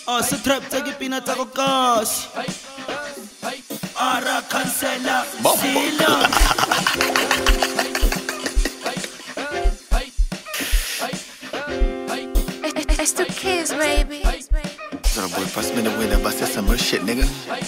Oh, se trap tsa dipina tsa go kasi ara cancela sila It's, it's the kids, baby. So boy, pass me the winner, but that's some real shit, nigga.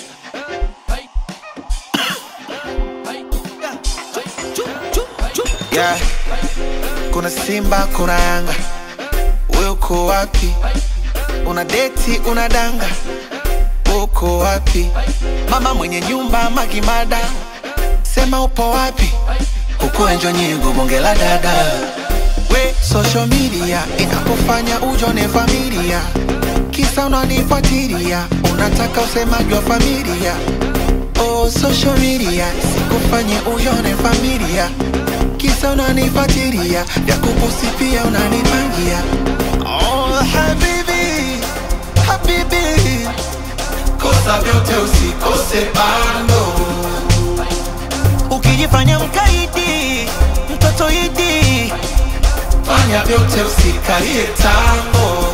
Yeah. Kuna Simba, kuna Yanga, wewe uko wapi? Una deti, una danga, uko wapi? Mama mwenye nyumba Magimada, sema upo wapi? Huku enjo nyingo bonge la dada we social media inakufanya ujone familia kisa unanifuatilia unataka usemaji wa familia oh, social media sikufanye ujone familia kisa unanifuatilia vya kuposti pia unanipangia oh, habibi habibi kosa vyote usikose bando ukijifanya mkaidi mtoto idi fanya vyote usikalie tango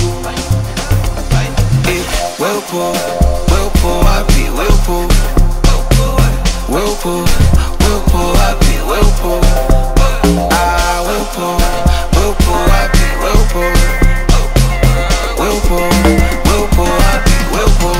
Eh, we upo we upo wapi we upo we upo we upo wapi we upo ah we upo we upo wapi we upo we upo we upo wapi we upo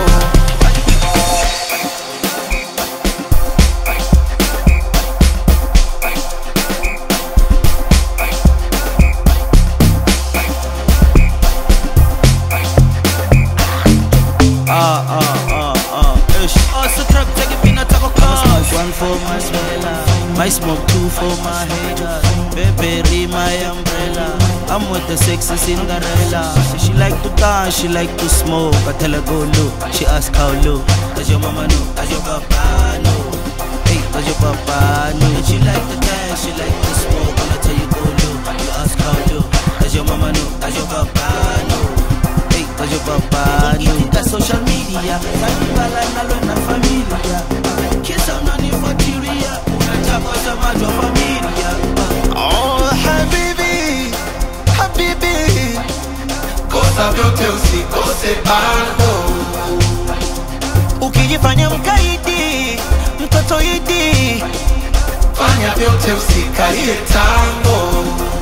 Ah, ah, ah, ah, ish. Oh, se trap tsa dipina tsa go kasi One for my smella My smoke two for my haters Baby, my umbrella I'm with the sexy Cinderella She like to dance, she like to smoke I tell her go low, she ask how low Does your mama know, does your papa know Hey, does your papa know And she like to dance, she like to smoke When I tell you go low, you ask how low Does your mama know, does your papa know Hey, does your papa know Itika social media Zanibala nalo na familia Kisa unanifuatilia Unataka semaji wa familia Oh, habibi, habibi, kosa vyote usikose bando. Ukijifanya mkaidi Mtoto idi Fanya vyote usikalie tango.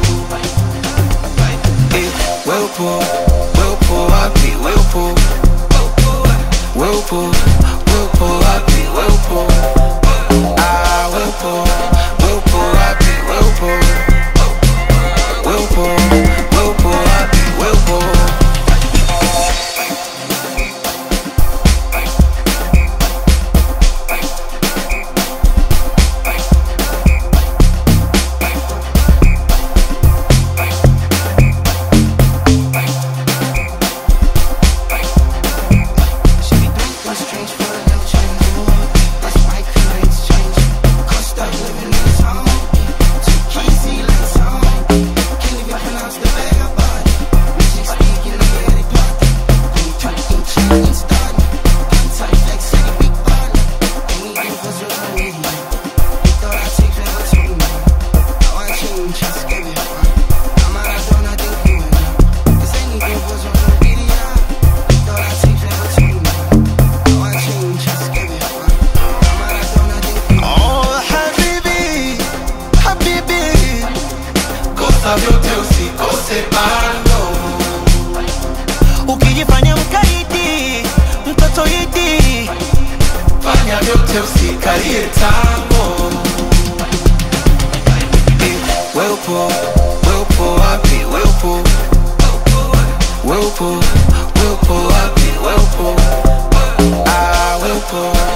Eh, we upo, we upo wapi? We upo, we upo, we upo wapi? We upo, ah, we upo, we upo wapi? We upo, we upo, we upo wapi? We upo. Oh, habibi, habibi, kosa vyote usikose bando. Ukijifanya mkaidi Mtoto idi Fanya vyote usikalie tango. Eh, we upo, we upo wapi? We upo, we upo, we upo wapi? We upo, ah, we upo,